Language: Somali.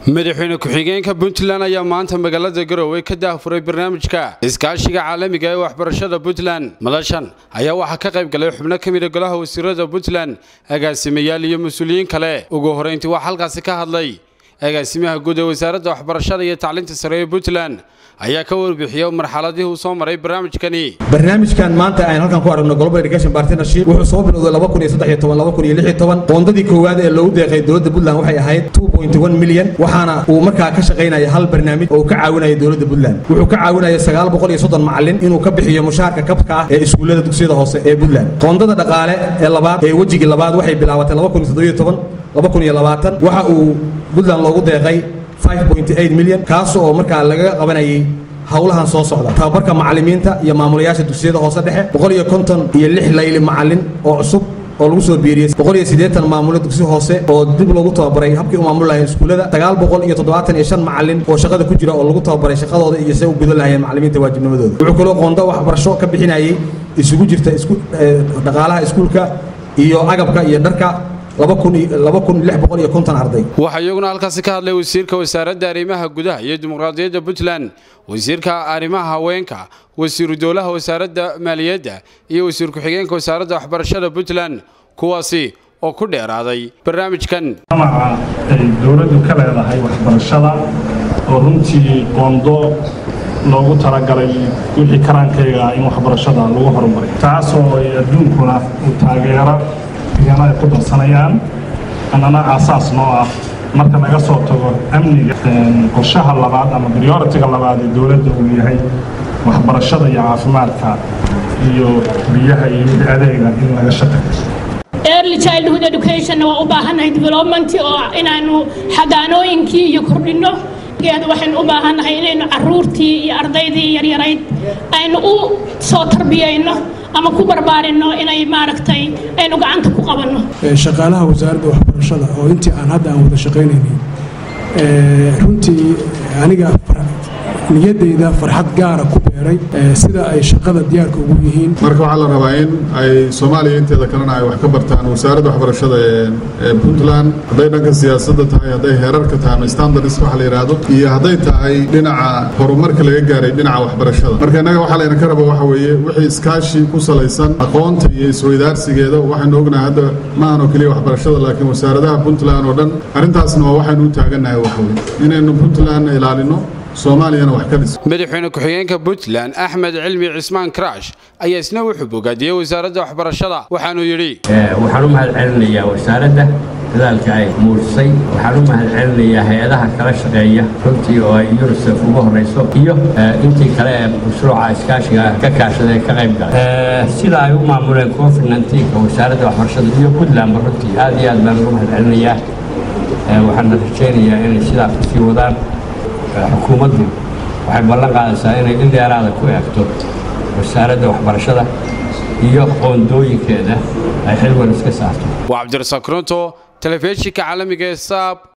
madaxweyne ku-xigeenka puntland ayaa maanta magaalada garowe ka daahfuray barnaamijka iskaashiga caalamiga ee waxbarashada puntland madashan ayaa waxaa ka qayb galay xubno ka mida golaha wasiirada puntland agaasimayaal iyo mas-uuliyiin kale ugu horeyntii waxaa halkaasi ka hadlay agaasimaha guud ee wasaaradda waxbarashada iyo tacliinta sare ee puntland ayaa ka warbixiyey marxaladihii uu soo maray barnaamijkani barnaamijkan maanta ayaan halkan ku aragno global education partnership wuxuu soo bilowday qoondadii koowaad ee loogu deeqay dowladda puntland waxay ahayd milyan waxaana uu markaa ka shaqaynaya hal barnaamij oo uu ka caawinaya dowladda puntland wuxuu ka caawinaya macalin inuu ka bixiyo mushaarka kabka ah ee iskuullada dugsiyada hoose ee puntland qoondada dhaqaale ee labaad ee wejigii labaad waxay bilaabatay waxa uu puntland loogu deeqay milyan kaas oo markaa laga qabanayay howlahan soo socda tababarka macalimiinta iyo maamulayaasha dugsiyada hoose dhexe iyo lix layli macalin oo cusub oo lagu soo biiriyey maamulo dugsi hoose oo dib loogu tababaray habkii u maamul lahayn iskuullada macalin oo shaqada ku jira oo lagu tababaray shaqadooda iyo se u gudan lahayeen macalimiinta waajibnimadooda wuxuu kaloo qoonda waxbarasho ka bixinayay isugu jirta dhaqaalaha iskuulka iyo agabka iyo dharka waxaa iyaguna halkaasi ka hadlay wasiirka wasaaradda arrimaha gudaha iyo dimuqraadiyadda puntland wasiirka arrimaha haweenka wasiiru dowlaha wasaaradda maaliyadda iyo wasiir ku-xigeenka wasaaradda waxbarashada puntland kuwaasi oo ku dheeraaday barnaamijkan amaca ay dowladdu ka leedahay waxbarashada oo runtii qoondo loogu talagalay wixii karaankayga in waxbarashada lagu horumariyo taasoo ay adduunkuna uu taageero iyana ay ku darsanayaan annana aasaas noo ah marka laga soo tago amniga qorshaha labaad ama prioritiga labaad ee dowladda uu yahay waxbarashada iyo caafimaadka iyo biyaha iyo wixii adeega in laga shaqeeyo early childhood education waa u baahannahay development oo inaanu xadaanooyinkii iyo kordhinno waxaynu u baahannahay inaynu caruurtii iyo ardaydii yaryarayd aynu u soo tarbiyayno ama ku barbaarinno inay maaragtay aynu gacanta ku qabanno shaqaalaha wasaaradda waxbarashada oo intii aan hadda aan wada shaqaynaynay runtii aniga niyadeyda farxad gaara ku beeray sida ay shaqada diyaarka ugu yihiin marka waxaa la rabaa in ay soomaaliya inteeda kalena ay wax ka bartaan wasaaradda waxbarashada ee puntland hadday dhanka siyaasadda tahay hadday heerarka tahay ama standards waxa la yidhaahdo iyo hadday tahay dhinaca horumarka laga gaaray dhinaca waxbarashada marka innaga waxaa layna ka raba waxa weeye wixii iskaashi ku salaysan aqoonta iyo isweydaarsigeeda waxaynu ognahay hadda maahan oo keliya waxbarashada laakiin wasaaradaha puntland oo dhan arrintaasna waa waxaynu u taagannahay waxweye inaynu puntlandna ilaalino madaxweyne ku-xigeenka puntland axmed cilmi cismaan karash ayaa isna wuxuu bogaadiyey wasaaradda waxbarashada waxaanuu yidhi waxaan u mahad celinayaa wasaaradda dadaalka ay muujisay waxaan u mahad celinayaa hay-adaha kala shaqeeya runtii oo ay yunisef ugu horrayso iyo intii kale ee mashruuca iskaashiga ka kaashada ee ka qayb galay sida ay u maamuleen covid nnteenka wasaaradda waxbarashada iyo puntlandba runtii aad iyo aad baan ugu mahad celinayaa waxaana rajaynayaa inay sidaa kusii wadaan xukuumaddu waxay ballan qaadaysaa inay in dheeraada ku eegto wasaaradda waxbarashada iyo qoondooyinkeeda ay xilwan iska saarto waa cabdirasaaq runto telefishinka caalamiga ee saab